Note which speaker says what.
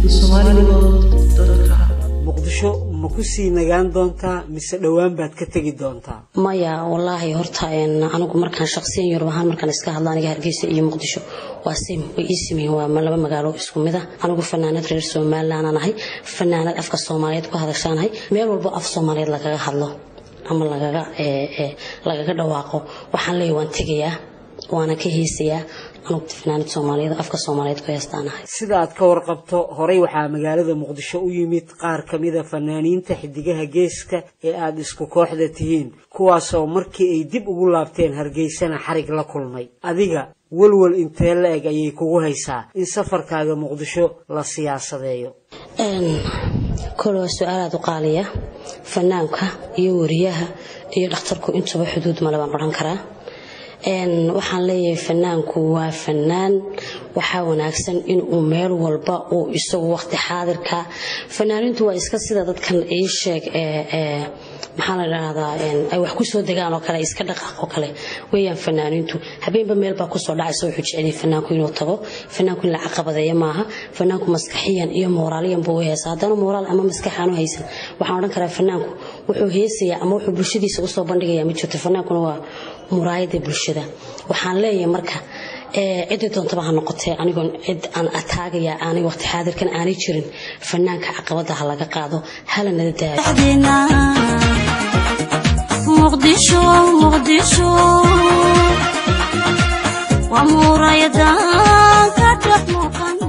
Speaker 1: muqdisho ma ku sii nagaan doontaa mise dhowaan baad ka tegi doontaa
Speaker 2: maya wallaahi horta anigu markaan shaqsiyan yurub ahaan markaan iska hadlo aniga hargeysa iyo muqdisho waa sim way ii sameeyeen waa laba magaalo isku mid ah anigu fanaanad reer somaliland aan ahay fanaanad afka soomaaliyeed ku hadashaanahay meel walbo af soomaaliyeed lagaga hadlo ama lagaga lagaga dhawaaqo waxaan leeyahay waan tegayaa waana ka heesayaa anugu fanaanad soomaaliyeed afka soomaaliyeed ku heestaanahay
Speaker 1: sida aad ka warqabto horey waxaa magaalada muqdisho u yimid qaar ka mida fanaaniinta xidigaha geeska ee aada isku kooxda tihiin kuwaasoo markii ay dib ugu laabteen hargeysana xarig la kulmay adiga walwal intee la eg ayay kugu haysaa in safarkaaga muqdisho la siyaasadeeyo
Speaker 2: kole waa su-aal aada u qaaliya fanaanka iyo wariyaha iyo dhakhtarku intuba xuduud male baan odhan karaa waxaan leeyahay fanaanku waa fanaan waxaa wanaagsan inuu meel walba uu isagu waqti xaadirka fanaanintu waa iska sida dadkan ii sheeg maxaa la dhahdaa ay wax kusoo degaan oo kale iska dhaqaaq oo kale weeyaan fanaaniintu habeenba meel baa kusoo dhacaysa wuxuu jeceliyay fanaanku inuu tago fanaanku in la caqabadeeyo maaha fanaanku maskaxiyan iyo mooraaliyan buu u heesa haddana mooraal ama maskax aanu haysan waxaan odhan karaa fanaanku wuxuu heesayaa ama wuxuu bulshadiisa usoo bandhigayaa ma jirto fanaankuna waa muraayada bulshada waxaan leeyahay marka cidii doontaba ha noqotee anigoon cid aan ataagaya aanay waqti xaadirkan aanay jirin fanaanka caqabada ha laga qaado hala nala
Speaker 3: muqdisho muqdisho waa muraayada ka dhex muuqan